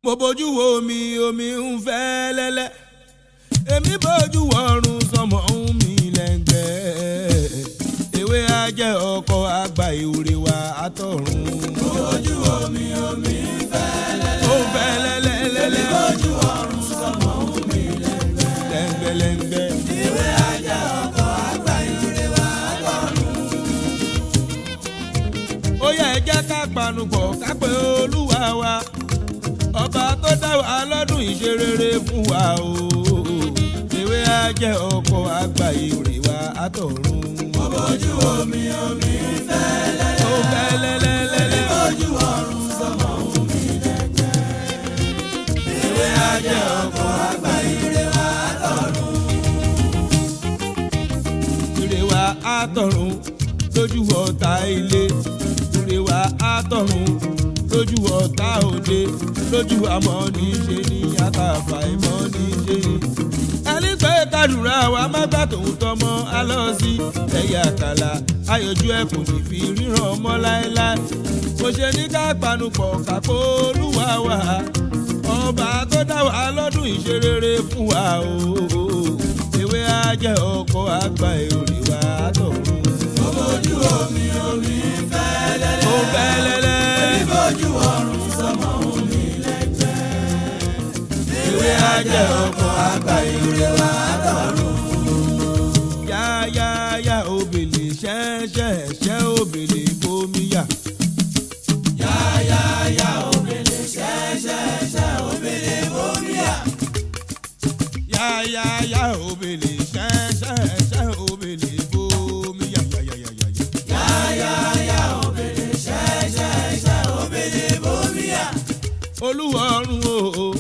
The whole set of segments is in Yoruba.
mo bójú wo omi omi ń fẹ́ lẹ́lẹ́ èmi bójú wọ̀run sọmọ ń mi lẹ́ngbẹ́ ewé ajẹ́ ọkọ àgbà ìwúre wa àtọ̀run. mo bójú omi omi ń fẹ́ lẹ́lẹ́. ó ń fẹ́ lẹ́lẹ́lẹ́lẹ́ èmi bójú ọ̀run sọmọ ń mi lẹ́ngbẹ́. lẹ́ngbẹ́lẹ́ngbẹ́. ìwé ajá ọkọ̀ àgbà ìwúre wa àtọ̀run. ó yẹ ẹ jẹ́ ká panupọ̀ ká pé olúwa wa ọba tó dá wa lọ́dún ìṣerere fún wa o ewé ajẹ́ ọkọ̀ àgbà ìwúre wa àtọ̀run. mo bójú omi omi ń fẹ́ lẹ́lẹ́. ó fẹ́ èmi lẹ́lẹ́lẹ́lẹ́. bójú ọ̀run sọmọ ń mi lẹ́ngbẹ́. ìwé ajá ọkọ̀ àgbà ìwúre wa àtọ̀run. ire wa àtọ̀run lójú ọ̀tá ilé ire wa àtọ̀run lójú ọ̀tá òde lójú àmọ́ ní í ṣe ní àtàfà ìmọ̀ ní í ṣe ní. ẹni pé kádùrá wa má gbà tòun tọmọ alọ́sí ẹ̀yà àkàlà ayọ̀jú ẹ̀ kò ní fi ríran ọmọ láéláé mo ṣe ní ká panupọ̀ kápó olúwa wa ọba tó dá wa lọ́dún ìṣerere fún wa o ewé ajẹ́ ọkọ̀ àgbà èrè wa tọ̀run. mo bójú omi omi ń fẹ́ lẹ́lẹ́. ó fẹ́ lẹ́lẹ́. èmi bójú ọ̀run sọmọ ń mi lẹ́ngbẹ́. ìwé ajá ọkọ̀ àgbà ìwúre wa àtọ̀run. yáyáyá òbèlè ṣẹ́ṣẹ́ ṣẹ́ òbèlè bómíyà. yáyáyá òbèlè ṣẹ́ṣẹ́ṣẹ́ òbèlè bómíyà. yáyáyá òbèlè ṣẹ́ṣẹ́ ṣẹ́ òbèlè bómíyà. yáyáyáyá. yáyáyá òbèlè ṣẹ́ṣẹ́ṣẹ́ òbèlè bómíyà. olúwa ọ̀run o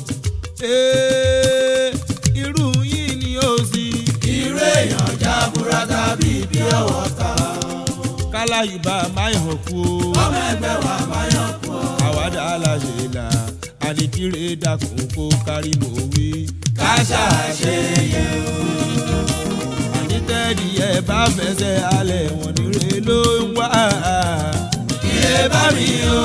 ee irú yìí ni ó sì irú èèyàn jaburata bíi bí ọwọ́ ta. kálá ìbá máyọ̀ kú o. ọmọ ẹgbẹ́ wa máa yàn kú ọ. àwàdà aláṣẹ là àníkírè dàkún kó kárí mò wí. ká ṣàṣeyẹ o. ànítẹ́ẹ̀dì ẹ̀ bá fẹsẹ̀ alẹ̀ wọ̀n nírè ló ń wá. ire bá mi o.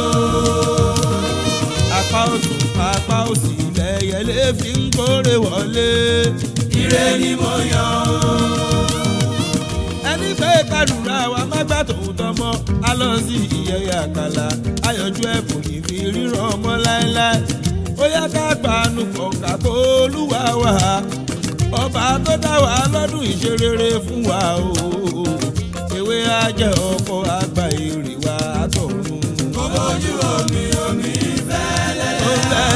apá òtún apá òsì lẹ́yẹlé fi ń kórè wọlé. ire ni mo yàn o. ẹni pé kádùrá wa má gbà tòun tọmọ a lọ sí ìyẹyẹ àkàlà ayọ̀jú ẹ̀ kò ní fi ríran ọmọ láéláé ó yá ká gbanú kọ̀ọ̀ká kó olúwa wá ọba tó dá wa lọ́dún ìṣerere fún wa o ewé ajẹ́ ọkọ̀ àgbà èrè wa tọ̀run. mo bójú omi omi fẹ́ lẹ́lẹ́. ó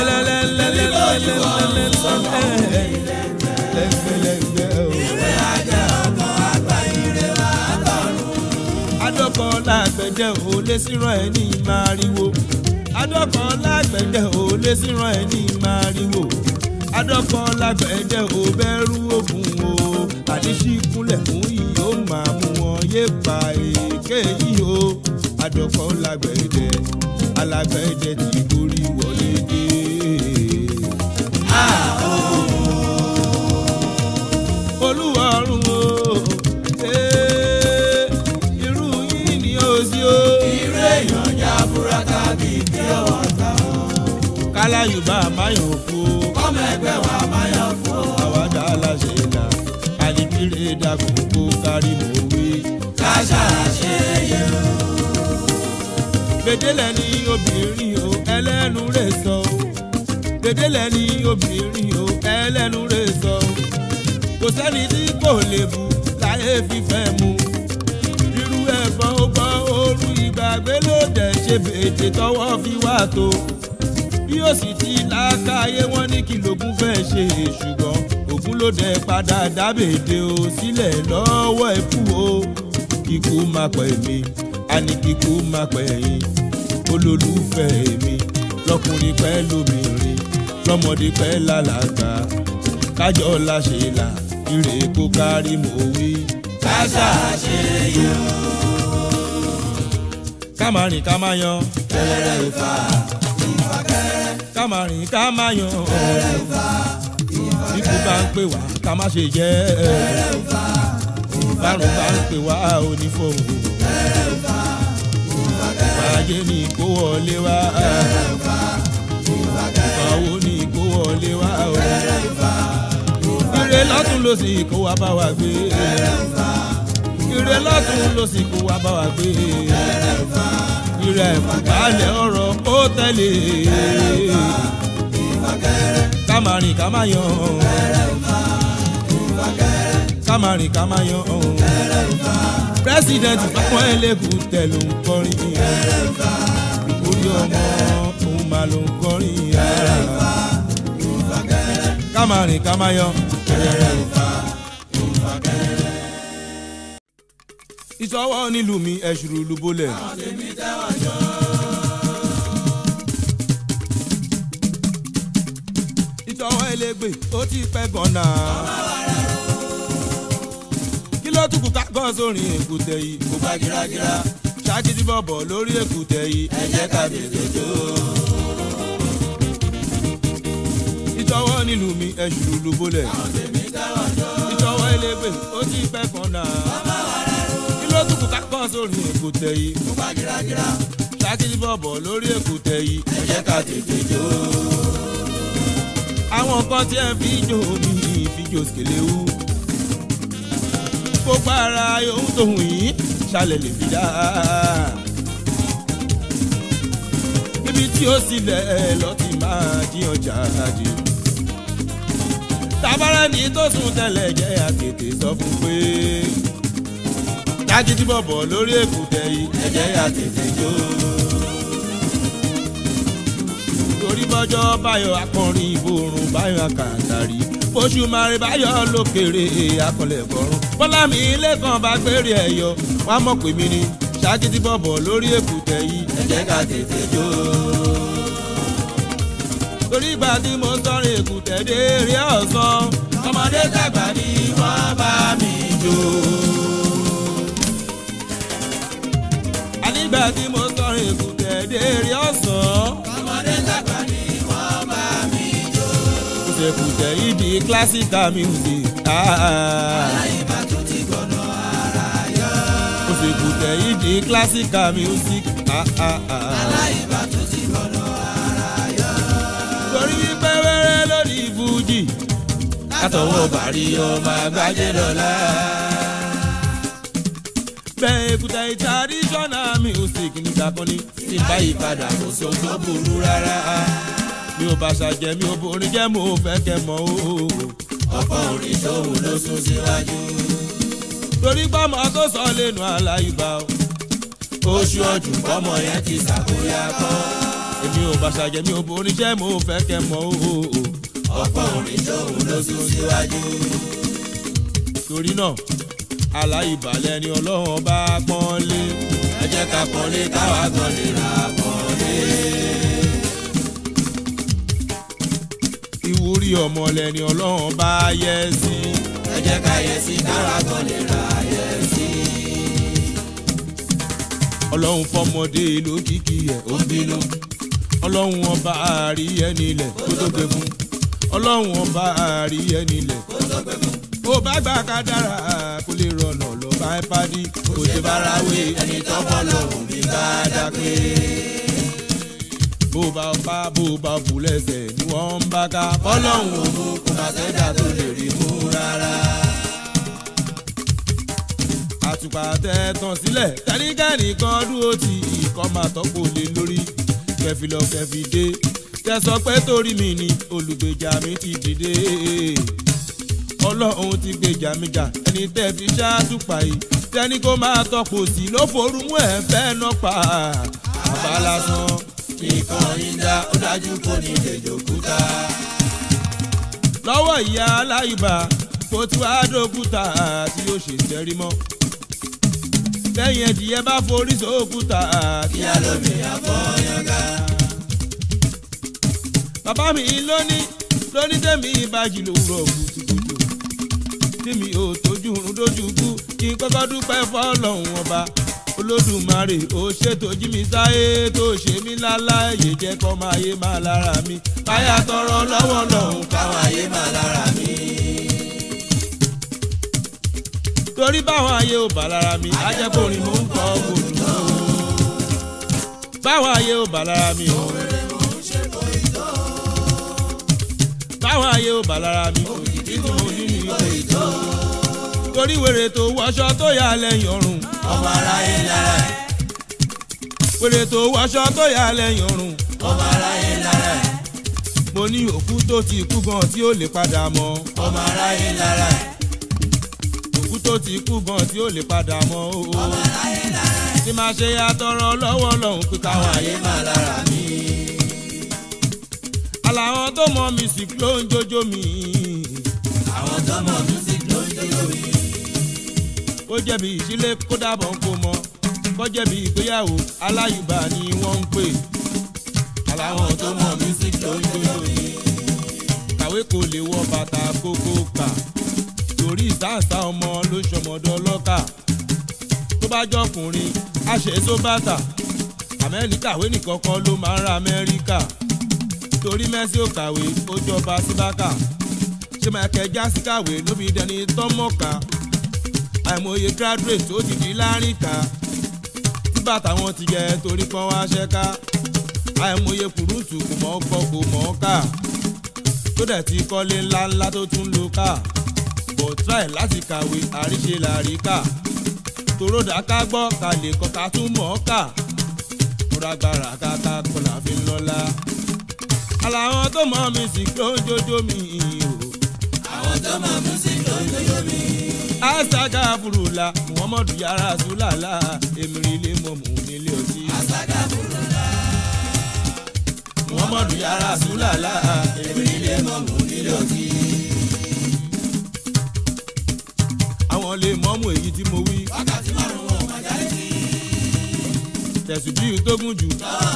lẹ́lẹ́lẹ́lẹ́lẹ́lẹ́lẹ́lẹ́lẹ́lẹ́lẹ́lẹ́lẹ́ o. ìwé ajá ọkọ̀ àgbà ire wa tọ̀run. adọ́kọ̀ lágbẹ̀dẹ ò lè síran ẹ̀ ní máriwo adọ́kọ̀ lágbẹ̀dẹ ò lè síran ẹ̀ ní máriwo adọ́kọ̀ lágbẹ̀dẹ ò bẹ̀rù ògùn o àdísíkúnlẹ̀ fún yìí ó máa mú wọn yé pa èké yìí o adọ́kọ̀ lágbẹ̀dẹ alágbẹ̀dẹ ti gorí wọlé dé. olúwa ọ̀run o ee, irú yìí ni ó sí o. irú èèyàn jaburata bíi bí ọwọ́ ta. kálá yorùbá máyọ̀ kú o. ọmọ ẹgbẹ́ wa máa yàn kú ọ. àwàdà aláṣẹ ìlà àlìkírè dàkún kó kárí mò wí. ká ṣàṣeyẹ o. gbèdélẹ̀ ni obìnrin o ẹlẹ́nu rẹ̀ sọ o. gbèdélẹ̀ ni obìnrin o ẹlẹ́nu rẹ̀ sọ o. kò sẹ́ni tí kò lè bu láyé fífẹ́ mu. irú ẹ̀fọn ó gbọ́ ooru ìgbàgbé ló dẹ̀ ṣe bèèdè tọwọ́ fi wá tó. bí ó sì ti lákàáyé wọn ní kí lógún fẹ́ ṣe ṣùgbọ́n ògún ló dẹ̀ padà dábèdè o sílẹ̀ lọ́wọ́ ẹ̀kú o. kíkú má pẹ̀ mí àní kíkú má pẹ̀ yín olólùfẹ́ mi lọkùnrin pẹ́ lóbìnrin lọ́mọdé pẹ́ lálàgbà kájọ láṣẹ là ire kó kárí mò wí. ká ṣàṣeyẹ o. ká máa rìn ká máa yan kẹrẹ ìfà ìfà kẹrẹ. ká máa rìn ká máa yan kẹrẹ ìfà ìfà bí kú bá ń pè wá ká má ṣe jẹ́ kẹrẹ ìfà bárùn bá ń pè wá onífọ̀hún kẹrẹ ìfà ìfà kẹrẹ. fàájì ni kó wọlé wá ìfà kẹrẹ. ìfàwọ́ ló sì kó wa bá wa gbé. ire lọ́tún ló sì kó wa bá wa gbé. ire ìfàkàlẹ̀ ọ̀rọ̀ ó tẹ̀lé. ká máa rìn ká máa yan. ká máa rìn ká máa yan. president fún ẹlẹ́gùn tẹ̀ ló ń kọrin. orí ọmọ òun máa ló ń kọrin. ká máa rìn ká máa yan. ìṣọwọ́ nílùú mi ẹ̀ṣùrù lùbọ́lẹ̀. ìṣọwọ́ elégbè ó ti pẹ́ gan-an. kí ló tún kù ká gọ́ sórí èkúté yìí kó bá gírágírá ṣáàkìtì bọ̀bọ̀ lórí èkúté yìí ẹ jẹ́ ká bèbè jó. ìṣọwọ́ nílùú mi ẹ̀ṣùrù lùbọ́lẹ̀. ìṣọwọ́ elégbè ó ti pẹ́ gan-an kí ló tún kù ká kọ́ sórí èkúté yìí. mo bá gírágírá. ṣáàkì bọ̀bọ̀ lórí èkúté yìí. ẹ jẹ́ ká tètè jó. àwọn nǹkan tí ẹ fi jó mi ìfijó skelewu. gbogbo ara yòówù tóhùn yìí ṣàlẹ̀ lè fi dá. níbi tí ó sílẹ̀ lọ ti máa jíyan jáde. tabarẹ́ ní tó sùn tẹ́lẹ̀ jẹ́ àtètè sọ fún pé jágídí bọ̀bọ̀ lórí èkúté yìí ẹ̀jẹ̀ yà tètè jó. torí bọ́jọ́ báyọ̀ akọrin ìborùn báyọ̀ àkàtàrí oṣù márùn báyọ̀ lókèrè akọlẹ̀ bọ̀rùn bọ́lá mi lẹ́kàn bá gbére ẹ̀yọ wá mọ̀ pé mi ni jágídí bọ̀bọ̀ lórí èkúté yìí ẹ̀jẹ̀ yà tètè jó. torí ìgbà tí mo sọrin èkúté dé eré ọ̀sán ọmọdé tàgbà ni wọ́n bá mi jó. nígbà tí mo sọrin èkúté déèrè ọ̀sán. ọmọdé tàgbà ni wọ́n bá mi jó. kùtẹ̀kùtẹ̀ yìí di classical music. aláìbá tún ti gbọ̀nà ara yọ. kùtẹ̀kùtẹ̀ yìí di classical music. aláìbá tún ti gbọ̀nà ara yọ. torí wípé wẹ́rẹ́ lórí fújì. látọwọ́ bàrí ọmọ àgbájé dọ́là bẹ́ẹ̀ èkúta traditional music nígbà kan ní tí báyìí padà kò sí ohun tó burú rárá. mi ò bá ṣàjẹ́ mi ò borin jẹ́ mo fẹ́ kẹ́ mọ́ o. ọ̀pọ̀ orin tóun ló sún síwájú. torí pọ́mọ tó sọ lẹ́nu aláìbá o. oṣù ọdún pọ́mọ yẹn ti ṣàkóyá kọ́. èmi ò bá ṣàjẹ́ mi ò borin jẹ́ mo fẹ́ kẹ́ mọ́ o. ọ̀pọ̀ orin tóun ló sún síwájú. torí náà aláìbalẹ̀ ni ọlọ́run bá pọ́n lé ẹ jẹ́ ká pọ́n lé káwá gan lè ra pọ́n lé. ìwúrí ọmọlẹ̀ ni ọlọ́run bá yẹ sí ẹ jẹ́ ká yẹ sí káwá gan lè ra yẹ sí. ọlọ́run fọmọdé lókìkí ẹ̀ ó bínú ọlọ́run ọba àárí ẹni ilẹ̀ kó tó gbé fún ọlọ́run ọba àárí ẹni ilẹ̀ kó tó gbé fún bó bá gbà ká dára kó lè rọnà lọ bá ẹ pàdé kò ṣe bára wé ẹni tó bọ́ lọ́rùn bí bá dá pé. bó bá pa bó bá bù lẹ́sẹ̀ ni wọ́n ń bá ká bọ́lọ́hún òun kò má sẹ́dá tó lè rí mú rárá. àtùpà tẹ tàn sílẹ̀ tẹ́nìkẹ́nì kan dúró ti ìkọ́ máa tọ́pọ̀ lé lórí kẹfìlọ kẹfìdé tẹ sọ pé torí mi ni olùgbèjà mi ti dìde ọlọ́run ti gbèjà mi jà ẹni tẹ́ fi ṣáàtúpà yìí tẹ́ni kó máa tọpọ̀ sí ló forúmú ẹ̀ fẹ́ náà pa àbá lásán. nìkan ìdá ó dájú kò ní lè jòkúta. lọ́wọ́ ìyá aláìbá kò tí wàá dókúta tí yóò ṣe sẹ́rí mọ́. lẹ́yìn ẹ̀dìyẹ bá forí sókúta kí á lómi àfọyánká. bàbá mi lóní lóní tẹ̀mí ìbàjì lówùrọ̀ kùtùkùtù tèmi ò tójú rún dójú kú kí n kọ́kọ́ dúpẹ́ fọ́lọ́hún ọba olódùmarè ó ṣètò jí mi sáyé tó ṣe mí láláyè jẹ́ kọ́ máa yé máa lára mi báyà tọrọ lọ́wọ́ lọ́hún káwọn ayé máa lára mi. torí báwọn ayé ò bá lára mi ajẹ́kùnrin mò ń kọ́ òòlù náà báwọn ayé ò bá lára mi ò báwọn ayé ò bá lára mi òkìkí tí mo ní ní òyìnbó. torí wèrè tó wọṣọ tó yà lẹ́yìn ọrùn ọmọ aráyé lára ẹ̀ wèrè tó wọṣọ tó yà lẹ́yìn ọrùn ọmọ aráyé lára ẹ̀ mo ní òkú tó ti kú gan tí ó lè padà mọ́ ọmọ aráyé lára ẹ̀ òkú tó ti kú gan tí ó lè padà mọ́ o. ọmọ aráyé lára ẹ̀ tí máa ṣe àtọrọ lọ́wọ́ lọ́hùn pé káwọn àyè ayé máa lára mi. àlàwọn tó mọ music ló ń jójó mi. àwọn tó mọ music ló ń jó mi. ó jẹ̀bi ìṣílẹ̀ kó dàbọ̀ kó mọ kó jẹ̀bi ìgbéyàwó aláyùbá ni wọ́n ń pè. àwọn tó mọ music ló ń jó mi. kàwé kò lè wọ bàtà kókó kà torí ìsáǹsá ọmọ ló ṣọmọdọ lọ́kà tó bá jọkùnrin àṣẹ tó bàtà àmẹ́ni kàwé nìkan kan ló máa ń ra amẹ́ríkà torí mẹ́sì ò kàwé ó jọba síbákà ṣé michael jackson kàwé ló fi dẹni tọ́mọ̀ká àìmọye graduate tó ti di láríkà tí bàtà wọn ti jẹ torí kan wá ṣẹ́ká àìmọye kùrùtù kò mọ̀ ọkọ kò mọ̀ ọ́ kà tó dẹ̀ ti kọ́lé ńláńlá tó tún lò ká but try láti kàwé àríṣe làríkà tòródà ká gbọ́ ká lè kọ́ ká tún mọ̀ ọ́ kà múragbára káká kọlà fi ń lọ́la. àlàwọn tó mọ̀ mí sì ló ń jójó mi o. àwọn tó mọ music ló ń jó mi. asaga furula muhammadu yara sulala emiri ilé mọ̀mú nílé ọtí. àṣàgà burú la. muhammadu yara sulala èmi ilé mọ̀mú nílé ọtí. àwọn lè mọ́mú èyí tí mo wí. wákàtí márùn-ún wọn máa jáde sí. tẹ̀sùn bí tó gùn jù.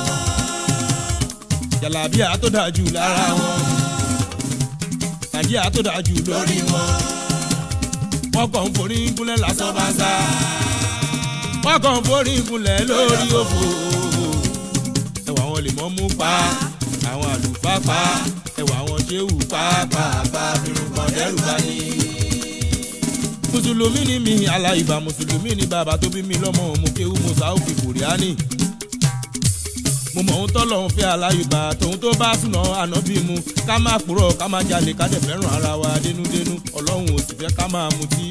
jàlábíà tó dáa jù lára wọn. nàìjíríà tó dáa jù lórí wọn. wọ́n kàn ń forí gúnlẹ̀ lásán bá sá. wọ́n kàn ń forí gúnlẹ̀ lórí òfò. ẹwà wọn lè mọ́ mú pa àwọn àlùfáà pa ẹwà wọn ṣéwù pàápàá bírun kan dẹ́rù bá ní. mùsùlùmí ni mi aláìbá mùsùlùmí ni bàbá tó bí mi lọ́mọ mo kéwú mo sáà fi kòríánì mo mọ̀ ohun tọ́lọ̀ ń fẹ́ aláyùbá tòun tó bá súná ànábì mu ká má purọ́ ká má jalè ká dẹ̀ fẹ́ràn ara wa dénúdénú ọlọ́run ò sì fẹ́ ká máa mutí.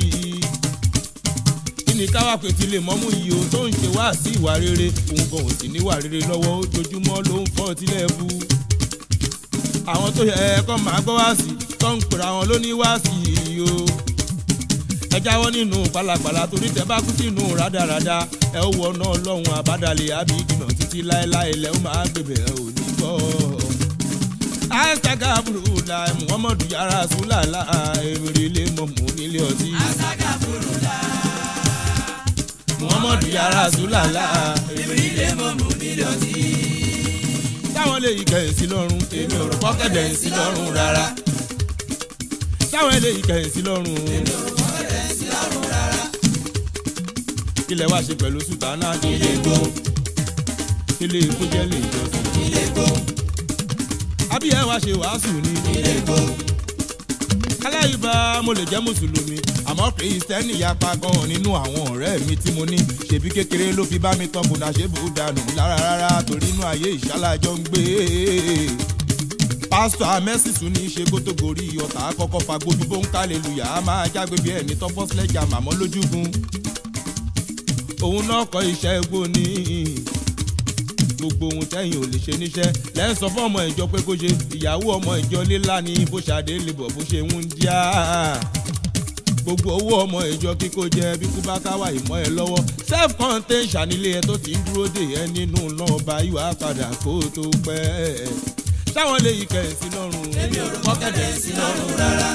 kí ni káwá pé ti lè mọ́mú yìí o tó ń ṣe wá sí ìwà rere òun gan ò sì níwà rere lọ́wọ́ ojoojúmọ́ ló ń fọ́ tílẹ̀ bu. àwọn tó yẹ ẹ̀kọ́ máa gbọ́ wá sí tó ń pèrè àwọn ló ní wá sí i o ẹ jáwọ́ nínú pálapàla torí tẹ bá kú sínú rádaràda ẹ ó wọná ọlọ́run àbádàlẹ̀ àbí ìdìnà títí láéláé lẹ́ ó máa gbèbè ẹ ò ní gbọ́. àìsàgà burú la muhammadu yàrá sùlàlà èrè ilé mọ̀mú nílé ọtí. àṣàgà burú la. muhammadu yàrá sùlàlà èmi ilé mọ̀mú nílé ọtí. táwọn lè yí kẹ̀yìn sí lọ́rùn èmi ò rò pọ́kẹ́dẹ̀ sí lọ́rùn rárá. táwọn lè yí kẹ̀yìn sí lọ́rùn èmi ò rò pọ́kẹ́dẹ̀ sí lọ́rùn rárá. ilẹ̀ wá ṣe pẹ̀lú sùtánà ilé gbó ilé ikú jẹ́ lè jọ́sìn. ilé gbó àbí ẹ wá ṣe wàásù ni. ilé gbó. aláìbá mo lè jẹ́ mùsùlùmí àmọ́ kìrìsìtẹ́nì yapa gan-an nínú àwọn ọ̀rẹ́ mi tí mo ní ṣèbí kékeré ló fi bá mi tán bùnà ṣé bù dànù lára rárá torí inú ayé ìṣálájọ́ ń gbé. pásítọ̀ amẹ́sìsù ní í ṣe kótógórí ọ̀tá kọ́kọ́ fagbójú bó ń kálẹ̀lùyà á máa jágbe bí ẹni tọ́fọ́sílẹ̀jà màmọ́ lójúgun. òun náà kọ́ iṣẹ́ egbò ní gbogbo ohun tẹ́yìn ò lè ṣe níṣẹ́ lẹ́yìn sọ fún ọmọ ìjọ pé kó ṣe ìyàwó ọmọ ìjọ lílá ni bó ṣàdé lè bọ̀ bó ṣe ń díá gbogbo owó ọmọ ìjọ kíkó jẹ bí kú bá káwá ìmọ̀ ẹ lọ́wọ́ self contained ṣànílé ẹ tó ti ń dúró dè ẹ nínú náà bá ìwà padà kó tó pẹ́ táwọn lè yí kẹ̀yìn sí lọ́rùn èmi ò rò pọ́kẹ́dẹ̀ sí lọ́rùn rárá.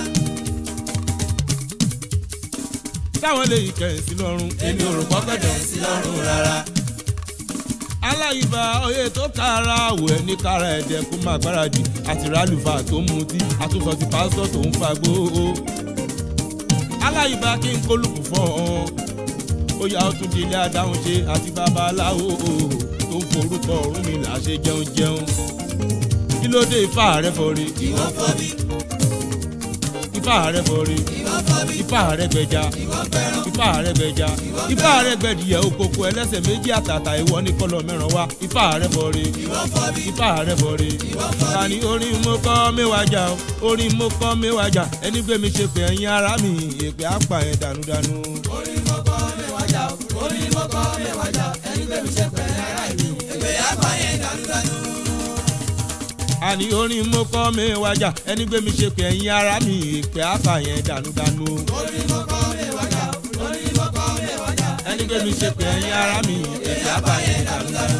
táwọn lè yí kẹ̀yìn sí lọ́rùn èmi ò rò pọ́kẹ́dẹ̀ sí lọ́rùn rárá. aláìbá oyè tó kára àwọ̀ ẹ̀ ní kára ẹ̀dẹ̀ kó má gbáradì àti rálùfà tó ń mutí àtúnṣọ ti pásítọ̀ tó ń fagbó. aláìbá kí n kólùkù fọ́ ọ ó yá ó tún di ilé adáhùn ṣe àti babaláwo tó ń forúkọ ọ̀run mi là ṣe jẹun jẹun kí ló dé ifá rẹ fọre ìwọ fọ́ mi ifá rẹ bọ̀rẹ̀ ifá rẹ gbẹja ifá rẹ gbẹja ifá rẹ gbẹdìyẹ òkòkò ẹlẹ́sẹ̀ méjì àtàtà ìwọ ní kọlọ mẹ́ràn wá ifá rẹ bọ̀rẹ̀ ifá rẹ bọ̀rẹ̀ tani orin mo kọ́ mẹ́wàájà o orin mo kọ́ mẹ́wàájà ẹni gbé mi ṣe pé ẹ̀yin ara mi èpè àpà ẹ̀ dànùdànù. orin mọ́kọ́ mẹ́wàájà orin mọ́kọ́ mẹ́wàájà ẹni gbé mi ṣe pẹ̀lẹ́ ara ìlú èpè àgbà yẹn dànùdànù. àní orin mo kọ́ mẹ́wàájà ẹni gbé mi ṣe pé ẹ̀yin ara mi èpè àpà ẹ̀ dànùdànù. orin mọ́kọ́ mẹ́wàájà orin mọ́kọ́ mẹ́wàájà ẹni gbé mi ṣe pé ẹ̀yin ara mi èpè àpà ẹ̀ dànùdànù.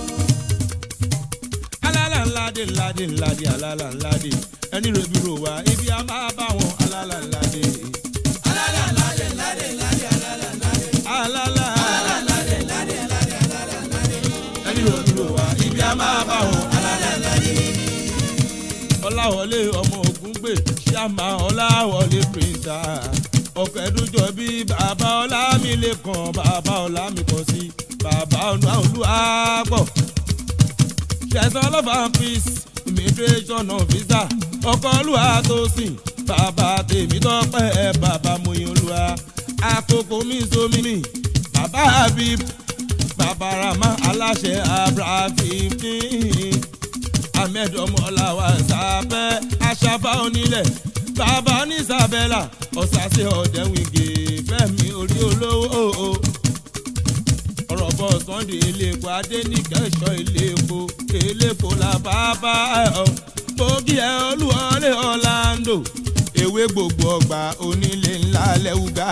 alala ńláde ńláde ńláde alala ńláde ẹni rẹbi ro wa ibi a máa bá wọn alala ńláde. alala ńláde ńláde ńláde alala ńláde alala alala ńláde ńláde ńláde alala ńláde ẹni rẹbi ro wa ibi a máa bá wọn alala ńláde. ọláwọlé ọmọ ogun gbé ṣàmà ọláwọlé píríntà ọ̀kẹ́dújọ bí bàbá ọlámilẹ́kan bàbá ọlámikàn sí bàbá ọ̀nà olúwàgbọ̀ ṣẹ̀sán lọ́fà peace immigration officer ọkọ̀ olúwa tó sìn bàbá tèmi tọ́pẹ́ bàbá moyin olúwa àkókò mi sómi mi bàbá habib bàbá rama aláṣẹ abra fifteen ahmed ọmọláwa sábẹ́ aṣáfà onílẹ̀ bàbá ní isabella ọ̀sàsẹ̀ ọ̀dẹ́wìngè fẹ́mi orí olówó ọ̀rọ̀ bọ̀ sunday iléepo adẹ́nìkẹ́sọ̀ iléepo iléepo la bàbá ẹ̀ bógi ẹ̀ olúwọlé ọ̀làǹdò ewé gbogbo ọgbà onílé ńlá lẹ́wùgá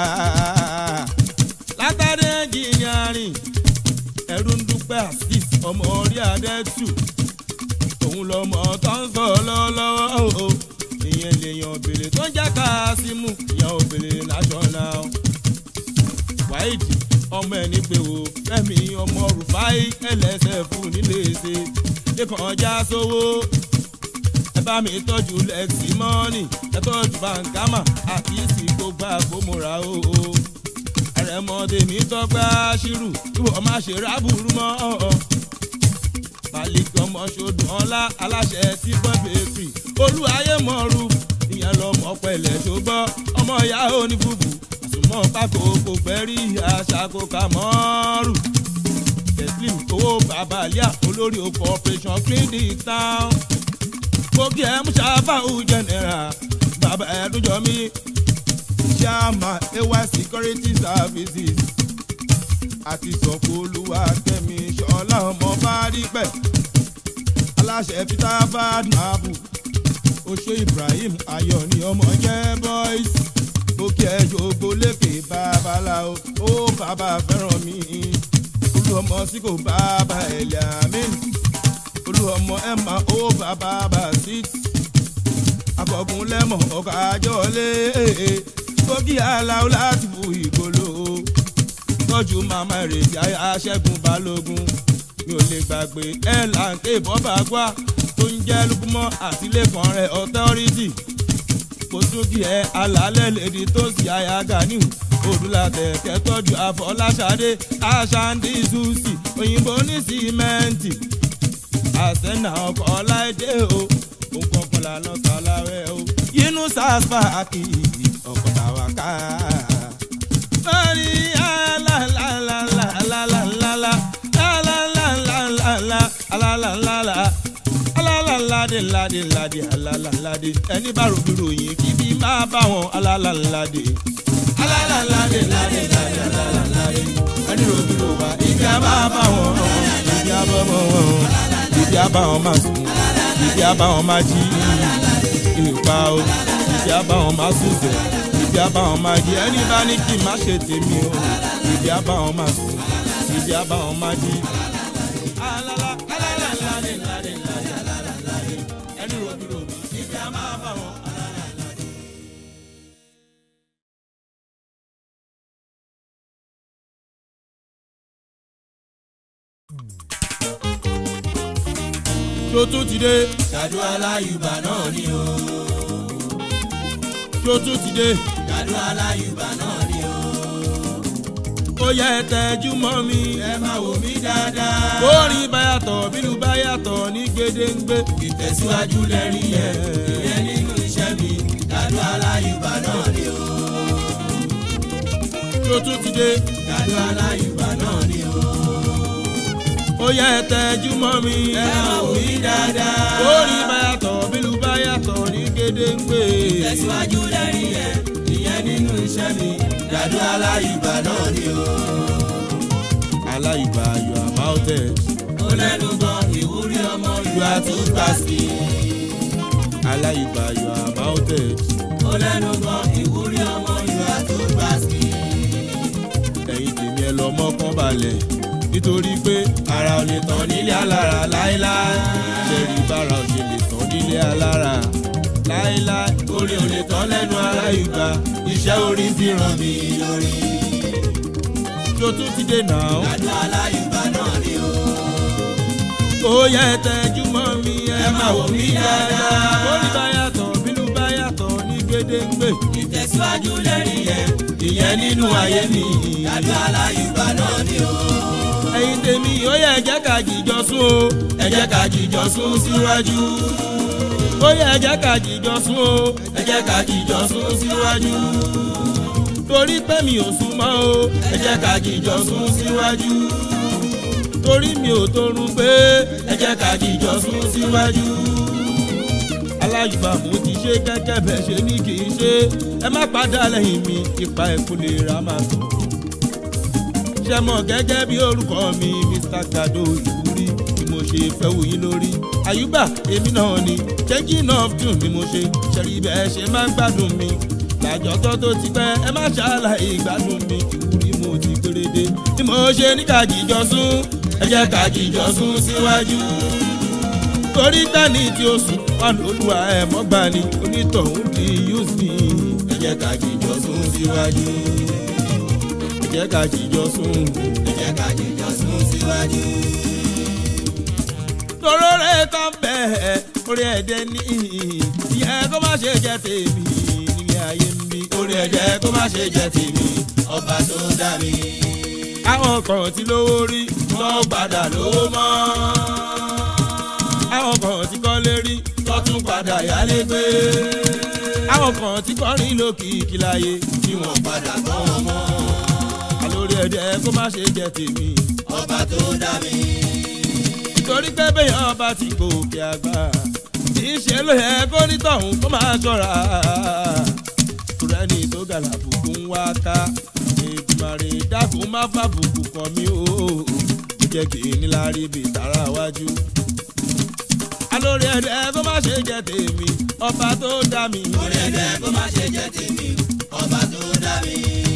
látàrí ẹnjìnìárìn ẹ̀rù ń dúpẹ́ asis ọmọ orí adẹ́tù òun lọmọ tó ń sọ lọ́wọ́lọ́wọ́ o ìyẹn lèèyàn òbèlè tó ń jẹ́ káásímù ìyẹn òbèlè national wáìdì ọmọ ẹni pé o fẹ́mi ọmọ rufai ẹlẹ́sẹ̀ fún nílé ṣe lẹ́kàn ọjà sówó ẹ bá mi tọ́jú lẹ́ksì mọ́ọ̀nì ẹ tọ́jú bankama àti ìsìnkú gbà kó múra o àrẹ̀mọdé mi tọ́gbà ṣírù ìwọ má ṣe rábùrú mọ́ ọ̀ọ́ balẹ̀kì ọmọ ṣodùn ọlá aláṣẹ tí bọ́ bèkì olúwayé mọ̀ọ́rù ìyẹn lọmọ pẹ̀lẹ́ ṣùgbọ́n ọmọ ìyá òní búbù àsùnmọ́ pákó kò fẹ́ rí aṣáko kà mọ́ọ́rù teslim owó babalíà olórí oko operation clean the town gbòógì ẹ̀ mú ṣàfàhù general bàbá ẹ̀dúnjọ mi chairman ay security services àti sọ̀kò olúwa kẹ́mi ṣọlá ọmọ bá rí pẹ̀ aláṣẹ peter badnabu oṣó ibrahim ayọ̀ ni ọmọ jẹ́ boys òkè ẹjọ́ gbolékè babaláwo ó bàbá fẹ́ràn mi olú ọmọ sí kò bàbá ẹ̀lẹ́ àmín olú ọmọ ẹ̀ma ó bàbá bá six akọ̀gùn lẹ́mọ̀ ọkọ̀ àjọlé kókí aláwo láti bu ìgbolo tọ́jú màmá ìrètí aṣẹ́gun balógun mi ò lè gbàgbé ẹ̀ láǹkè bọ́bà gbá tó ń jẹ́ lukumọ́ àtìlẹ́kàn rẹ̀ authority kò tún kí ẹ alálẹ̀ lèdi tó sì àyà ganiu odúlàtẹ̀ kẹtọ́jú àfọláṣadé aṣáǹdì zusi òyìnbó ní símẹ́ǹtì àṣẹ́nà ọkọ̀ ọláìdé o nǹkan kan lànà sàlàwẹ̀ o yínú sàṣpà kì í ọkọ̀ tàwa ká. sọ́rí alálàlálàlálàlálà alálàlálàlà alálàlálà alálàládé ládé ládé alálàládé ẹni bá rògbò ròyìn kí bí máa bá wọn alálàládé alálàládé ládé ládé alálàládé ẹni rògbò ròwà ibi a máa bá wọn ibi a bá wọn ibi a bá wọn máa sùn ibi a bá wọn máa jí ìpa o ibi a bá wọn máa sùn sẹ ibi a bá wọn máa jí ẹni bá ní kí n má ṣe tèmi o ibi a bá wọn máa sùn ibi a bá wọn máa jí. alala alala ládé ládé ládé alálàládé ẹni rògbò ròwà ibi a máa bá wọn alálàládé. ṣó tún ti dé Ṣàdó aláyùbá náà ni o. ṣó tún ti dé Ṣàdó aláyùbá náà ni o. ó yẹ tẹjú mọ́ mi. Ẹ máa wò mí dáadáa. kórìn báyàtọ̀ bílù báyàtọ̀ ní gédéǹgbé. Ìtẹ̀síwájú lẹ́rìí yẹn. Ìyẹn nínú iṣẹ́ mi. Ṣàdó aláyùbá tún ti dé Gàdú aláyùbá náà ni o. ó yẹ tẹjú mọ́ mi. Ẹ máa wò mí dáadáa. orí báyàtọ̀ bílù báyàtọ̀ ní gédéǹgbè. Tẹ̀síwájú lẹ́rìí yẹn, ìyẹn nínú iṣẹ́ mi. Gàdú aláyùbá náà ni o. aláìgbà you are mounted. Ó lẹ́nu gan ìwúrí ọmọ you are too tasty. aláìgbà you are mounted. Ó lẹ́nu gan ìwúrí ọmọ you are too tasty. ẹ̀yin tèmi ẹ lọ mọ́kàn balẹ̀ nítorí pé ara ò lè tán nílé alára láéláé ṣẹ̀rí bára ò ṣe lè tán nílé alára láéláé Orí ò lè tán lẹ́nu aláyùbá. Iṣẹ́ orí ti ràn mí lórí. tó tún ti dé náà Gàdú aláyùbá náà ni o. ó yẹ tẹjú mọ́ mi ẹ máa wò mí dáadáa orí bá yàtọ̀ bínú bá yàtọ̀ ní gédéǹgbè Ìtẹ̀síwájú lẹ́rìí yẹn, ìyẹn nínú ayé mi. Gàdú aláyùbá náà ni o. ẹ̀yin tèmi ó yẹ jẹ́ ká jìjọ sún o Ẹ jẹ́ ká jíjọ sún síwájú. ó yẹ jẹ́ ká jìjọ sún o Ẹ jẹ́ ká jíjọ sún síwájú. torí pé mi ò sún mọ́ o Ẹ jẹ́ ká jíjọ sún síwájú. torí mi ò torun pé Ẹ jẹ́ ká jíjọ sún síwájú. aláyùbá mo ti ṣe gẹ́gẹ́ bẹ́ẹ̀ ṣe ní kì í ṣe ẹ má padà lẹ́yìn mi ipa ẹ̀kú lè ra máa tọ̀. ṣe mọ̀ gẹ́gẹ́ bí orúkọ mi Mr. Gado ìwúrí ni mo ṣe fẹ́ wò yín lórí àyùbá èmi náà ni changing of tune ni mo ṣe ṣẹ̀rí bẹ́ẹ̀ ṣe máa ń gbádùn mi làjọ́tọ́ tó ti pẹ́ ẹ má ṣàlàyé ìgbádùn mi ìwúrí mo ti péréde ni mo ṣe ní ká jíjọ sún Ẹ jẹ́ ká jíjọ sún síwájú. torí gbani tí ó sùn wọn lóluwà ẹ̀ mọ́gbà ni onítọ̀hún di use me Ẹ jẹ́ ká jíjọ sún síwájú. ẹ jẹ́ ká jíjọ sùn. Ẹ jẹ́ ká jíjọ sún síwájú. tóró rẹ̀ tán bẹ́ẹ̀ orí ẹ̀dẹ̀ ní ìyẹn kó má ṣe jẹ́ tèmi nílé ayé ń bí. Orí ẹ jẹ́ kó má ṣe jẹ́ tèmi, ọba tó dá mi. àwọn kan ti lówó rí Tó padà lówó mọ́. àwọn kan ti kọ́lé rí Tó tún padà yálé gbé. àwọn kan ti kọrin lókìkí láyé Tí wọ́n padà gbọ́ wọn mọ́. àlórí ẹ̀dẹ̀ kó má ṣe jẹ́ tèmi. Ọba tó dá mi. nítorí pé bẹ́yàn ọba ti gòkè àgbà kì í ṣe ló yẹ kó nítọ̀hún kó máa ṣọ́ra kúrẹ́nì tó gàlàbùkù ń wá ká èdùmàrè dákun má fàbùkù kàn mí o ó jẹ́ kí n níláárí bíi tààrà wájú. alórí ẹ̀dẹ̀ kó má ṣe jẹ́ tèmi ọba tó dá mi. Orí ẹ jẹ́ kó má ṣe jẹ́ tèmi, ọba tó dá mi.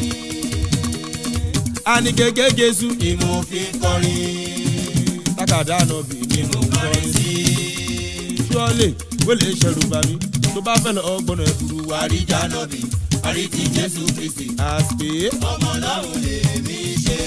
àní gègé jésù Ni mo fi ń kọrin. tákàdá nọbì ni mo ń kọrin sí. sí. ṣọ́ọ̀lẹ̀ wẹ́lẹ̀ ṣẹ̀rù bá mi tó bá fẹ́ lọ ọgbọ́n ẹ̀fúru wa rí Àríjà nọ́bì, àrítí Jésù Kristi. àṣpé. Ọmọ Ọlọ́run lèmi ṣe.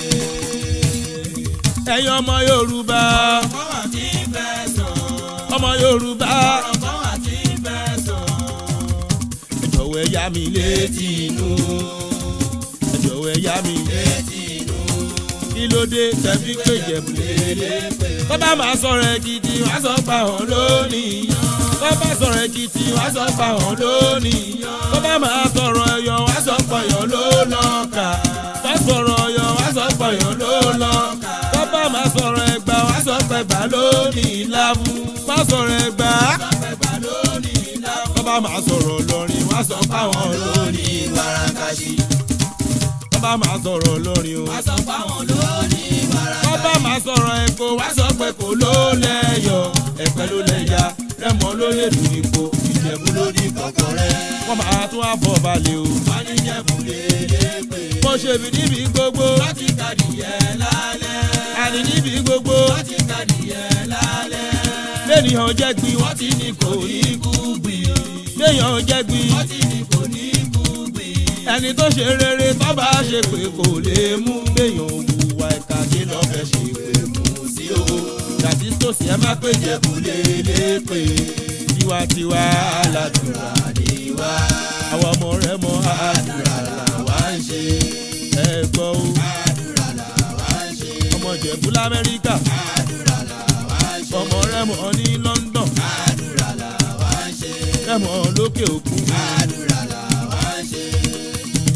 ẹ̀yin ọmọ yorùbá Ọkọ àti fẹ́ sọ. ọmọ yorùbá Ọkọ àti fẹ́ sọ. ẹ jọ̀wọ́ ẹ yá mi létí inú ẹ jọ̀wọ́ ẹ yá mi Létí inú. kí ló dé tẹ̀fí pé jẹ̀bù lélẹ̀ bàbá máa sọ̀rọ̀ èkìtì wá sọ pa hàn lónìí bàbá sọ̀rọ̀ èkìtì wá sọ pa hàn lónìí bàbá máa sọ̀rọ̀ ẹ̀yọ̀ wá sọ pọ̀yọ̀ ló lọ́ọ̀kà bá sọ̀rọ̀ ọ̀yọ̀ wá sọ pọ̀yọ̀ ló lọ́ọ̀kà bàbá máa sọ̀rọ̀ ẹ̀gbá wá sọ pẹ̀gbá lónìí láàbù bá sọ̀rọ̀ ẹ̀gbá Pẹ̀gbà lónìí láwọn bàbá máa sọ̀rọ̀ lọ́rin wá sọ páwọn lónìí lónìí wàràkàṣì. bàbá máa sọ̀rọ̀ lọ́rin o. Wá sọ fáwọn lónìí wàràkàṣì. bàbá máa sọ̀rọ̀ ẹ̀kọ́ wá sọ pé kò ló lẹ́yọ̀ ẹ̀pẹ́ ló lẹ́yà rẹ́mọ ló lè dùn ipò ìjẹ̀bú ló ní Kọ̀kọ̀ rẹ̀ wọ́n máa tún àbọ̀ balẹ̀ o. wá ní Jẹ̀bú lélẹ́pẹ̀. mo ṣe bí níbi gbogbo Láti kàdìyẹ lálẹ́. àní níbi gbogbo Láti kàdìyẹ lálẹ́. lẹ́nìyàn jẹ́ gbin wọ́n Wọ́n ti ní kò ní kú gbìn. léèyàn jẹ́ gbin Wọ́n ti ní kò ní kú gbìn. ẹni tó ṣe rere tó bá ṣe pé kò lè mú léèyàn òwúwa ẹ̀ka kí lọ́ fẹ́ ṣe pé mú sí o. gàtí tòsí ẹ má pé jẹ̀bú lélẹ́pẹ̀ tiwantiwa aládùúrà Àdìwá àwọn ọmọ rẹ mọ àdúrà làwa ń ṣe. ẹ gbọ́ o Àdúrà làwa ń ṣe. ọmọ jẹ̀bú lamẹ́ríkà Àdúrà làwa ń ṣe. ọmọ rẹ mọ ní London Àdúrà làwa ń ṣe. rẹ mọ lókè òkun Àdúrà làwa ń ṣe. ẹ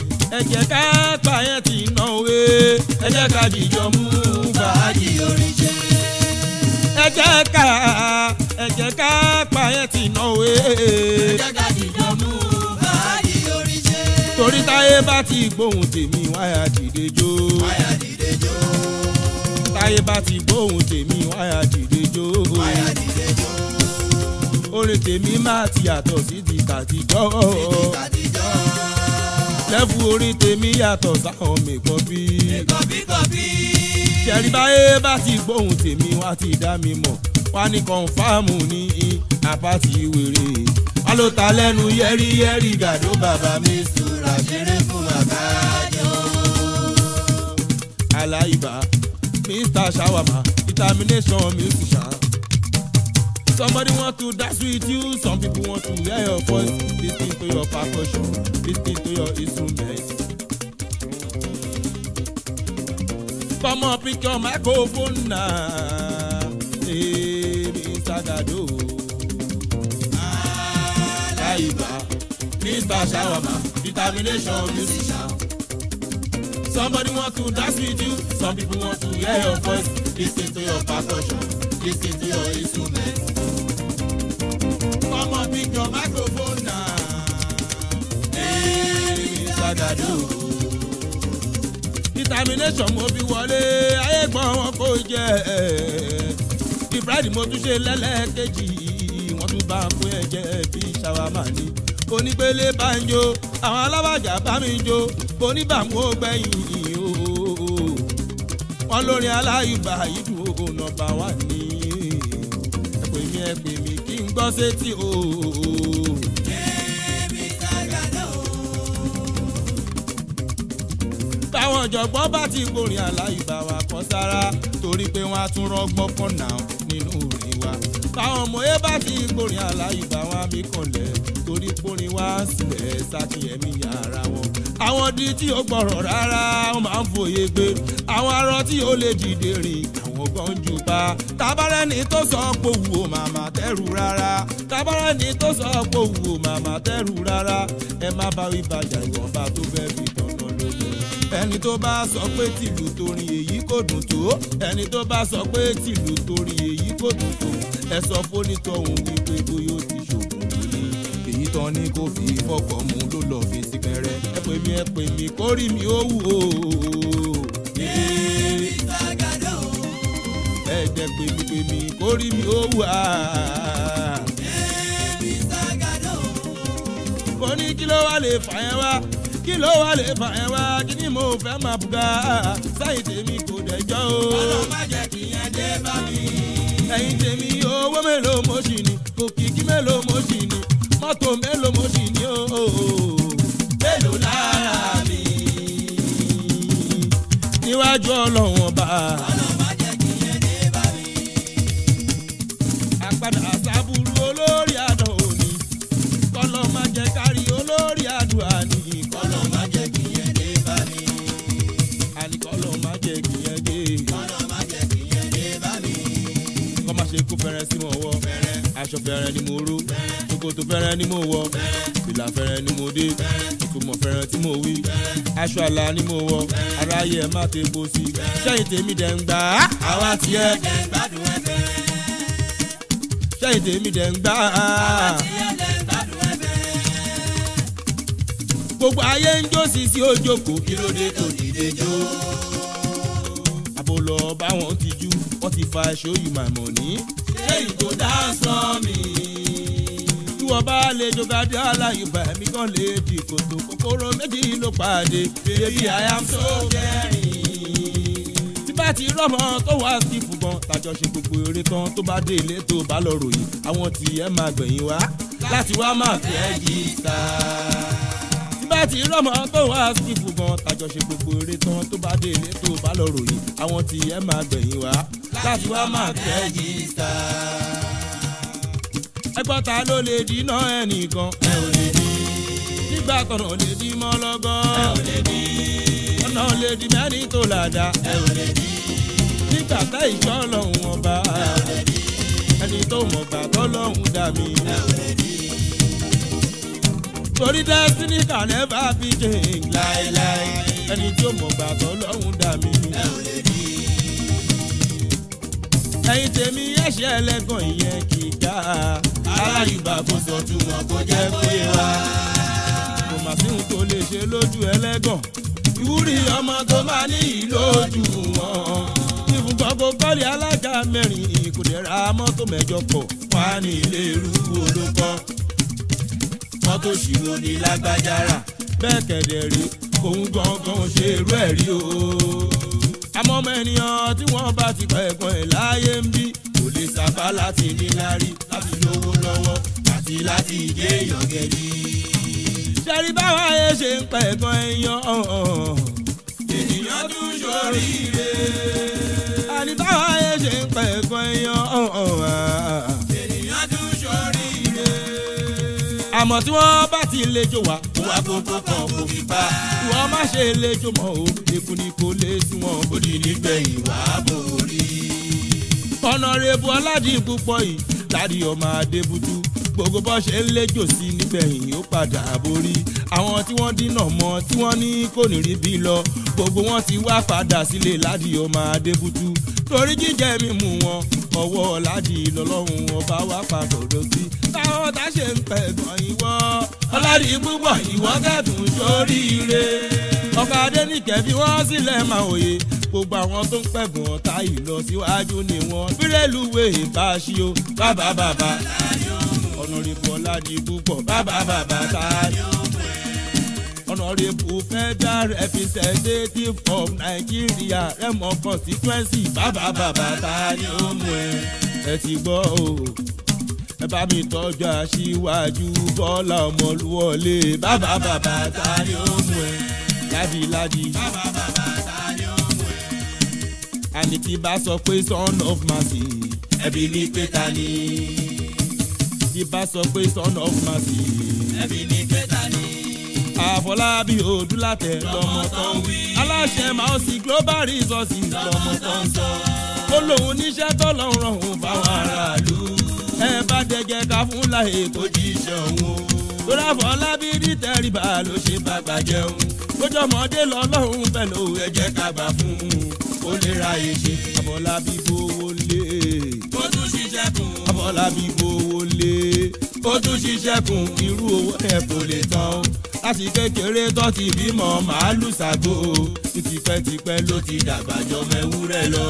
jẹ́ ká pààyàn ti ná òwe ẹ jẹ́ ká dìjọ mú fàájì orin ṣe. ẹ jẹ́ ká ẹ jẹ́ ká pààyàn ti ná òwe jẹ́ká dìjọ mú fàájì orin ṣe. torí táyé bá ti gbóhùn tèmi wáyà dìde jó wáyà dìde jó táyé bá ti gbóhùn tèmi wáyà dìde jó wáyà dìde jó orin tèmi máa ti yàtọ̀ sí ti tàtijọ́ àtijọ́ lẹ́fù orin tèmi yàtọ̀ sáwọn mẹ́kọ́ bí. kọ̀bíkọ̀bí. ṣẹ̀rí báyé bá ti gbóhùn tèmi wá ti dá mi mọ̀ wá ní kọ̀ǹfàmù ní àpáti wèrè wá ló ta lẹ́nu yẹ́rìyẹ́rì gàdó bàbá mi Sùrà ṣeré fún bàbá jọ. aláìbá mr shawama determination musician. Somebody want to dance with you, some people want to hear your voice, listen to your percussion, listen to your instrument. Come on, pick your microphone now. Hey, Mr. Gado. Aláìbá, Mr. Shawama, determination musician. Somebody want to dance with you, some people want to hear your voice, listen to your percussion, listen to your instrument. Come on, pick your microphone now. Hey, Mr. Gado determination mo fi wọlé ayé gbọ́n wọn kò jẹ́ ìfúráìdì mo tún ṣe lẹ́lẹ́kejì wọ́n tún bá ń pín ẹ̀jẹ̀ bí ṣàwámà ni onígbélé bá ń jó àwọn alábàjá bá mi jó oníbàmú ó gbẹ̀yìn ooo wọ́n lórin aláyùbá ìdùn nọ́mbà wà ní ẹ pè mí ẹ pè mí kí n gbọ́ sétí ooo. táwọn ọ̀jọ̀gbọ́n bá ti gbòrin aláìbá wa kan sára torí pé wọ́n á tún rọ́gbọ́n kan náà nínú orin wa. táwọn ọmọye bá ti gbòrin aláìbá wa mí kànlẹ̀ torí pórin wá sílẹ̀ sákìyẹmí ara wọn. àwọn di tí ó gbọ́rọ̀ rárá wọ́n máa ń fòye gbé àwọn arọ tí ó lè dìde rìn àwọn gan jù bá. tabarẹ́ni tó sọ pé òwò màmá tẹ́rù rárá tabarẹ́ni tó sọ pé òwò màmá tẹ́rù rárá ẹ má bá wí bàjá ìwọ̀nba tó fẹ́ fi tọ̀nà lójú ẹni tó bá sọ pé tìlù torin èyí kò dùn tó ẹni tó bá sọ pé tìlù torin èyí kò dùn tó ẹ sọ fónítọ̀hún wípé bóyá ó ti ṣògùn lórí èyí tán ni kò fi fọkọ̀ mú ló lọ fi sí pẹrẹ ẹ pè mí ẹ pè mí kórì mi ó wù ó. ẹ jẹ́ pè mí pè mí kórì mi ó wù á. mo ní kí ló wá lè fà yẹn wá kí ló wá lè fà ẹ́ wá kí ni mo fẹ́ máa bùgá sáyìn tèmi kò dẹjọ́ o. Ọlọ́run má jẹ́ kí yẹn dé bá mi. ẹ̀yin tèmi owó mélòó mo ṣì ní òkìkí mélòó mo ṣì ní mọ́tò mélòó mo ṣì ní o. Mélòó lára mi? níwájú ọlọ́run ọba Ọlọ́run má jẹ́ kí yẹn dé bá mi. àpàdà sábúrú olórí àdán òní kọ́lọ́ má jẹ́ kárí olórí àdúrà ní Ọlọ́run má jẹ́ kí yẹn dé bá mi. àníkọ́lọ́ má jẹ́ kí yẹn dé Ọlọ́run má jẹ́ kí yẹn dé bá mi. kọ́ má ṣe kó fẹ́rẹ́ sí mọ́ wọ́ aṣọ fẹ́rẹ́ ni mo ró ṣòkòtò fẹ́rẹ́ ni mo wọ̀ fìlà fẹ́rẹ́ ni mo dé ìtumọ̀ fẹ́rẹ́ tí mo wí aṣọ àlà ni mo wọ̀ aráyé ẹ̀ má tepo sí sẹ́yìn tèmi dẹ̀ ń gbà á àwa tiẹ̀ Jẹ́ ń gbádùn ẹ̀fẹ̀. sẹ́yìn tèmi dẹ̀ ń gbà á Tiẹ̀ jẹ́ ń gbádùn ẹ̀fẹ̀. gbogbo ayé ń jó sí sí ojókòó Kí ló dé tó dìde jó? àbò lọ báwọn ti jú wọ́n ti fa show you my money. Ṣé ìgò dance on me? tí wọ́n bá lè jogade aláyùbá mi kàn lè di kòtò kòkòrò méjì ló pàdé baby i am so caring. tí bá ti rọ́mọ tó wá sífù gan tàjọṣe gbogbo eré tán tó bá dé ilé tó bá lọ ròyìn àwọn tí ẹ máa gbẹ̀yìn wá láti wá máa fi ẹ́ jí sá. tí bá ti rọ́mọ tó wá sífù gan tàjọṣe gbogbo eré tán tó bá dé ilé tó bá lọ ròyìn àwọn tí ẹ máa gbẹ̀yìn wá láti wá máa fi ẹ́ jí sá ẹgbọ́n ta ló lè dínà ẹnìkan. Ẹ ò lè dí. nígbà tọ̀nà lè di mọ́ lọ́gọ́. Ẹ ò lè dí. ọ̀nà lè di mẹ́rin tó làdá. Ẹ ò lè dí. nígbà tá ìṣọ́ lọ́hùn ọba. Ẹ ò lè dí. ẹni tó mọ̀ gbà tọ́ lọ́hùn dà mí. Ẹ ò lè dí. torí destiny can never be changed láéláé ẹni tí ó mọ̀ gbàtọ́ lọ́hùn dà mí. ẹ ò lè bí. ẹ̀yin tèmi ẹ̀ṣẹ̀ ẹlẹ́gàn ìyẹn kì í dá aláyùbá kò sọ túmọ̀ kó jẹ́ kó yé wa. kò mà sí ohun tó lè ṣe lójú ẹlẹ́gàn ìwúrí ọmọ tó máa ní ìlójú wọn. ìfúnpọ̀ kò kọ́lé alága mẹ́rin kò dẹ̀ ra mọ́tò mẹ́jọ pọ̀ wá ní ilé irú olókọ́. mọ́tò ṣìrò ní lágbájára. bẹ́ẹ̀ kẹ̀dẹ̀ rí òun gangan ṣe irú ẹ̀ rí o. àmọ́ ọmọ ènìyàn tí wọ́n bá ti pẹ̀ ẹ̀gbọ́n ẹ̀ láyé ń bí kò lè sábà láti níláárí láti lówó lọ́wọ́ àti láti jẹ́ èèyàn gẹ̀rí. ṣẹ́rí báwa yẹ ṣe ń pẹ̀ ẹ̀gbọ́n ẹ̀yàn ènìyàn tún ṣoríire. àní báwa yẹ ṣe ń pẹ̀ ẹ̀gbọ́n ẹ̀yàn ènìyàn tún ṣoríire. àmọ́ tí wọ́n bá ti lè jò wá wá kókó kan kò fi pa. wọ́n má ṣe lè jò mọ́ o èkó ni kò lè sún wọn. ó di nígbẹ̀yìn wá borí. ọ̀nàrẹ́bù ọ̀làdì púpọ̀ yìí ládi ọmọ adébútú gbogbo bó ṣe ń léjò sí nígbẹ̀yìn ó padà borí àwọn tí wọ́n dínà mọ́ tí wọ́n ní kò ní rí bí lọ gbogbo wọn ti wá padà sílé ládi ọmọ adébútú torí jíjẹ mímu wọn ọwọ́ ládi lọ́lọ́run ọba wá padà sí táwọn tá ṣe ń pẹ̀ gan ìwọ ọ̀làdì púpọ̀ ìwọ kẹ́dùn sóríire ọkọ̀ adẹ́nìkẹ́ bí wọ́n sílẹ̀ máa òye gbogbo àwọn tó ń pẹ̀gùn ọ̀tá ìlọsíwájú ni wọ́n bírèlúwé bá a ṣí o bàbá bàbá ọ̀nàrẹ́bù ọ̀làdì púpọ̀ bàbá bàbá tá a ní. ọ̀nàrẹ́bù federal representative of Nigeria rẹ́mọ constituency bàbá bàbá tá a ní ó mú ẹ ẹ ti gbọ́ o ẹ bá mi tọ́jú aṣíwájú Bọ́lá Ọmọlúwọlé bàbá bàbá tá a ní ó mú ẹ ládìládì. bàbá bàbá ta ni ó mú ẹ. àní tí bá sọ pé son of mercy ẹbí ní pé ta ni. tí bá sọ pé son of mercy ẹbí ní pé ta ni. àfọlábí odúlàtẹ lọmọ tó ń wí aláṣẹ máa sì global resources lọmọ tó ń sọ ó lóun níṣẹ́ tó lọ́ọ́ rọrùn fáwọn aráàlú ẹ bá dẹjẹ ká fún láyé tó jíṣẹ́ òun o lórí àfọlábí ní tẹríba ló ṣe bàgbà jẹun lójọmọdé lọ́lọ́run pẹ̀lú ẹ jẹ́ ká gbà fún un ó lè ra èṣe àfọlábí gbowó lé ó tún ṣiṣẹ́ kùn. àfọlábí gbowó lé ó tún ṣiṣẹ́ kún irú owó ẹ̀ kò lè tán o láti kékeré tó ti bímọ màálù ṣàgbó ní tipẹ́tipẹ́ ló ti dàgbà jọmọ ewúrẹ́ lọ.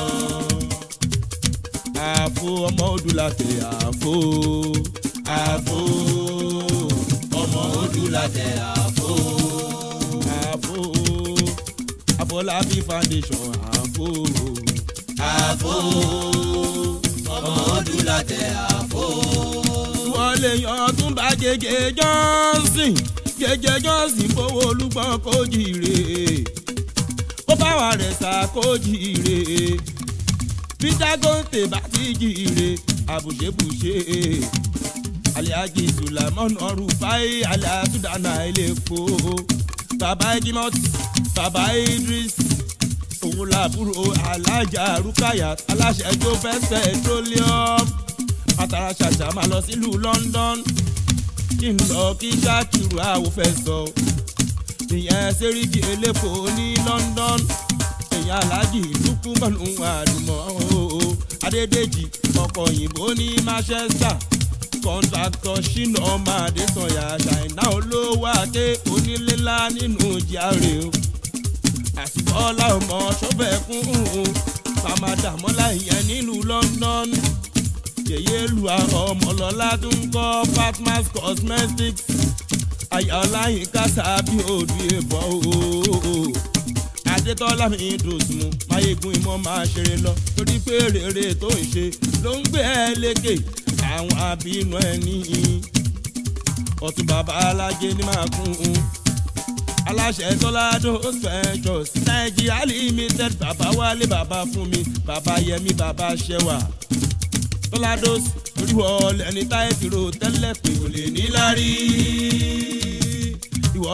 àfo ọmọ odùlàtẹ̀ àfo àfo ọmọ ojú látẹ̀ àfo. àfo àfọlábí foundation àfo àfo ọmọ ojú látẹ̀ àfo. wọ́n lè yan tún bá gègé johnson gègé johnson fowó olúgbọ́n kó jìrè kó báwa rẹ̀ sá kó jìrè peter gonte bá ti jìrè àbùṣebùṣe aliaji sulaiman ọrùfáì aliasudana iléepo baba ejimot baba idris òun làbúrò alájà rúkàyà aláṣẹ tó fẹ́ petroleum àtàrà ṣàṣà máa lọ sílùú London kí n lọ kí ṣáàkìrù àwò fẹ́ sọ ìyẹn sẹ́ríkì elépo ní London èèyàn aláàjì dúkú mọ́nú àdùmọ̀ ooo Adédèjì ọkọ̀ òyìnbó ní Manchester kọ́ńtàkítọ̀ ṣínà ọmọ Adésànyà ṣàìná olówó àké onílélá nínú jíárè o àsìkọ́lá ọmọ ṣọ́fẹ̀kún pàmàdàmọ́lá ìyẹn nílùú London yèyé lu àwọn ọmọlọ́lá tó ń kọ́ fatmas cosmetics ayọ̀láyínká sábì òdu ìbọn ooo adétọ́lá mi dùsùn máyégún ìmọ̀ máa ṣeré lọ torí pé rere tó ń ṣe ló ń gbé ẹ lékè àwọn abínú ẹ níyì ọ̀tún bàbá alájẹ ní máa kún un aláṣẹ tọ́ládó ventures nàìjíríà limited bàbá wálé bàbá fún mi bàbá yẹmi bàbá ṣẹwà tọ́ládó oríwọ̀ lẹ́ni táyé ti ro tẹ́lẹ̀ pé kò lè ní lárí ìwọ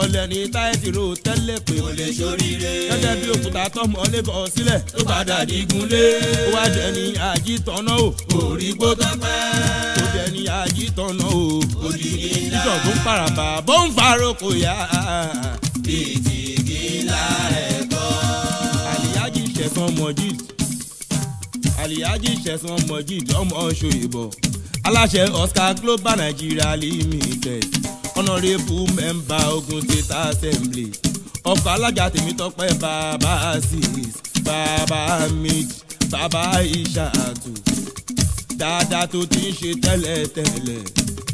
ọ̀lẹ́ ní táìtì ro tẹ́lẹ̀ pé kò lè ṣoríire. gẹ́gẹ́ bí òkúta tọmọ lébọ̀ sílẹ̀ tó padà digun lé. ó wá jẹ́ ní àjítọ́nà o orí gbó tọ́pẹ́. ó jẹ́ ní àjítọ́nà o òdìrí ńlá. ìjọ tó ń paraba bó ń faroko yá bíi ti gíla ẹ̀kọ́. àlìyájí ṣẹ̀sán mọ̀jìd àlìyájí ṣẹ̀sán mọ̀jìd ọmọ ṣòyìnbọ̀ aláṣẹ oscar global nigeria limited honourable member ogun state assembly ọkọ̀ alága tèmítọ́pẹ́ bàbá sis bàbá mix bàbá ìṣàtù dáadáa tó ti ń ṣe tẹ́lẹ̀tẹ́lẹ̀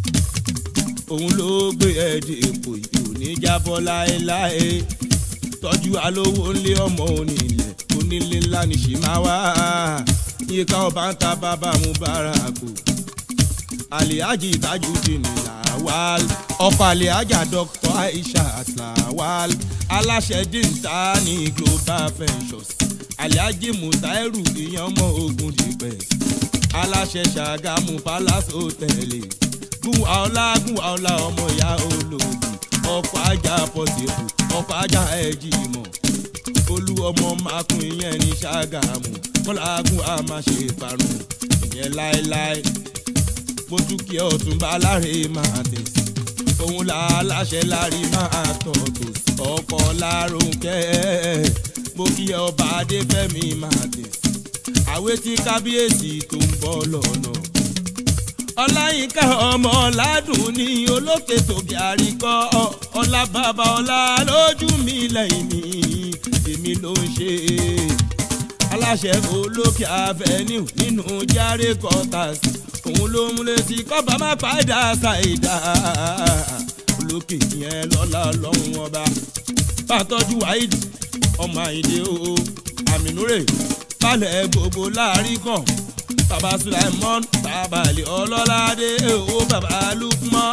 òun ló gbé ẹ̀dì èpò yìí ò ní jábọ́ láéláé tọ́jú alówó ńlé ọmọ onílẹ̀ onílé ńlá ní ṣì máa wá iye káwọn bá ń ta bàbá mu báràkù alihaji tajudeen lawal ọkọ alihaja dr aisha lawal aláṣẹ díńtà ní global ventures alihaji mutairu ìyẹn ọmọ ogun dìpẹ aláṣẹ ṣàgámù palace hotel gúnwà ọlá gúnwà ọlá ọmọ ìyá olóògùn ọkọ̀ ajá pọ̀sibù ọkọ̀ ajá ẹ̀jì mọ̀ olú ọmọ makun ìyẹn ní ṣàgámù kọ́lágùn a máa ṣe ìparun ìyẹn láéláé mo tún kí ọ̀túnba láre máa tẹ̀sí òun là á láṣẹ lárí máa tọ̀tò ọkọ̀ lárúkẹ́ mo kí ọba adéfẹ́mi máa tẹ̀sí àwé tí kábíyèsí tó ń bọ̀ lọ́nà ọláyínká ọmọ ọ̀làdùn ní olókè tòkè àríkọ́ ọlá bàbá ọlá lójú mi lẹ́yìn mi èmi ló ń ṣe aláṣẹ olókè avenue nínú járe quarters òun ló múlẹ̀ sí kọ́ba má padà ṣàìdá olókè yẹn lọ́la lọ́hùn ọba bàtọ́jú wáìd ọmọ àyìndé o àmínúrè balẹ̀ gbogbo láàrin kan baba sulaimon baba ali ọlọ́ládé o baba lukman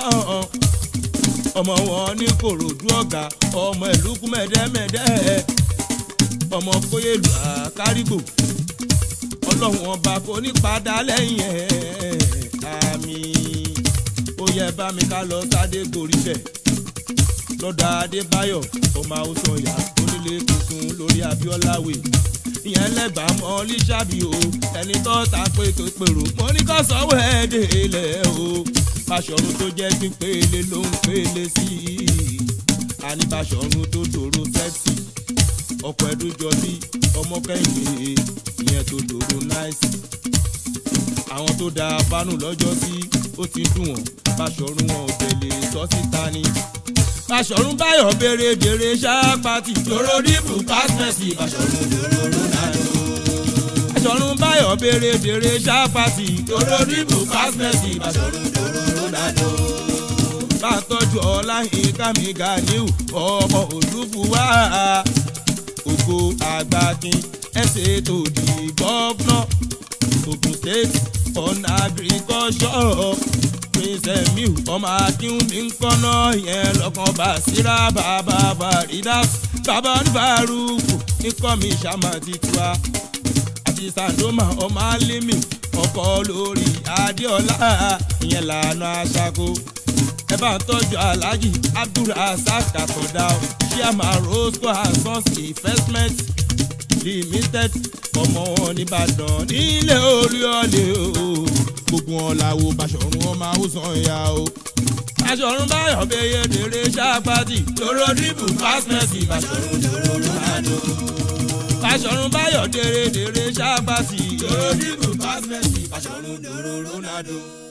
ọmọ wọn ní korodu ọ̀gá ọmọ ìlú kúmẹ̀dẹ́mẹ̀dẹ́ ọmọ kóyèlú àkárìgbò ọlọ́run ọba kò ní padà lẹ́yìn ẹ̀ àmì ó yẹ bá mi ká lọ sáde gorí bẹ̀ lọ́dọ̀ adébáyọ̀ ọmọ haúsàn yá onílé tuntun lórí abíọ́láwé ìyẹn lẹ́gbàá mọ́ lísàbí o ẹni tó ta pé tó pèrò mo ní kó sanwó ẹ̀ẹ́dẹ̀ ilẹ̀ o Báṣọ̀run tó jẹ́ pípéle ló ń pélé sí i àní Báṣọ̀run tó dòrò sẹ́ẹ̀sì ọkọ̀ ẹ̀dùn jọ bí ọmọ kẹ́hìndé ìyẹn tó dòrò náìsì àwọn tó da bánú lọ́jọ́ sí ó ti dùn wọ́n Báṣọ̀run wọn ò tẹ̀lé sọ síta ni Báṣọ̀run báyọ̀ béèrè béèrè ṣáàpàtì lóró dìbò pásítẹ̀sì Báṣọ̀run lóró Ronaldo. Báṣọ̀run báyọ̀ béèrè béèrè ṣáàpàtì lóró dìbò pásítẹ̀sì Báṣọ̀run lóró Ronaldo. bá a tọ́jú ọláyin kámi ganiu ọmọ olúfúwá ògo àgbàkin ẹsẹ̀ tó di gọ́fúnà Ogun State on agriculture prince emiu ọmọ akínwùmí ń kọ́nà yẹn lọ́kàn bá síra bàbá baridas bàbá oníbàárùkù níkọ́ mi ṣàmà titua àti sandoma ọmọ alimi ọkọ lórí adéọlá ìyẹn lànà aṣáko ẹ bá ń tọ́jú alhaji abdulrasaq àtọ̀dá chairman rosco and sons investment limited ọmọ wọn nìbàdàn nílé orí ọ̀lẹ́ o gbogbo wọn làwọn Báṣọ̀run wọn máa ń sàn ya o. Báṣọ̀run báyọ̀ bẹyẹ dèrè ṣáàpàtì lóró dìbò pásítẹ̀sì Báṣọ̀run lóró Ronaldo. Báṣọ̀run báyọ̀ dèrè dèrè ṣáàpàtì lóró dìbò pásítẹ̀sì Báṣọ̀run lóró Ronaldo.